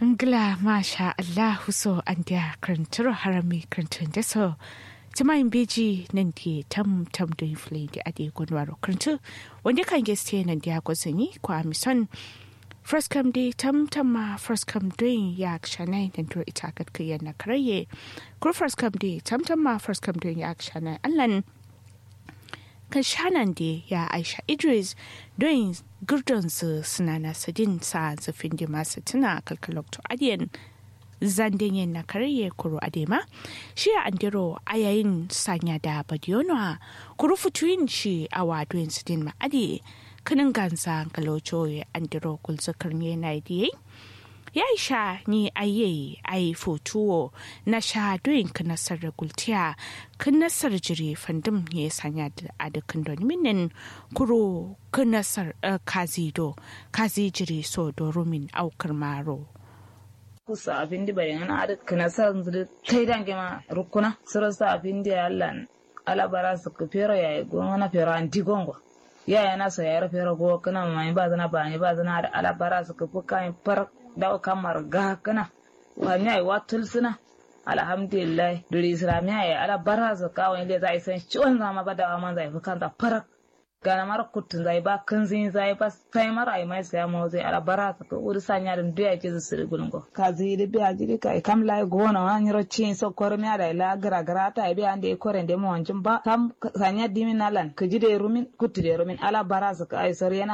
Ngla masha Allahu so an dia kranturo harami krantun da so. Tuma in beji nan di tam tam do inflin di adi gwanwaro krantu. Wanda kan geste nan dia gwazani kwa amison. First come di tam tam ma first come doing ya kshanai nan do ita kat kiyan na karaye. Kur first come di tam tam ma first come doing ya kshanai allan. kan shanan da ya aisha idris don gurdon su suna na sadin sa zafin da masu tuna kalkalokto adiyan zanden yin na karye kuro adema shi a andiro a yayin sanya da badiyonwa kuro fituyin shi a wadoyin sidin ma'adi kanin gansa kalocho ya andiro kulzakar ne na idiyai ya sha ni aye ai fotuwo na sha doyin ka nasar da gultiya kan nasar jiri fandum ya sanya a dukkan minin kuro kan nasar kazido kazi jiri so dorumin aukar maro kusa abin di bayan ana ada kana sa zuri kai dange ma rukuna sura sa abin di Allah alabara su ku fero yayi gona na fero anti gongo yaya na so yayar fero go kana mai ba zana ba ne ba zana da alabara su ku fuka far dawo kamar ga kana wani ai watul suna alhamdulillah duri islamiya ya ala bara su kawo inda za a san ciwon zama ba da man zai fi kanta farak gana mara kutun zai ba kan zin zai ba sai mara ai mai sai mu zai ala bara su ko uri sanya da duya ke su siri gulungo ka zi da biya jiri kai kam lai gona wani rocin so kormiya da ila gara gara ta biya ande koren da mu wancin ba kam sanya dimin nalan ka ji da rumin kutu da rumin ala bara su ka ai sar yana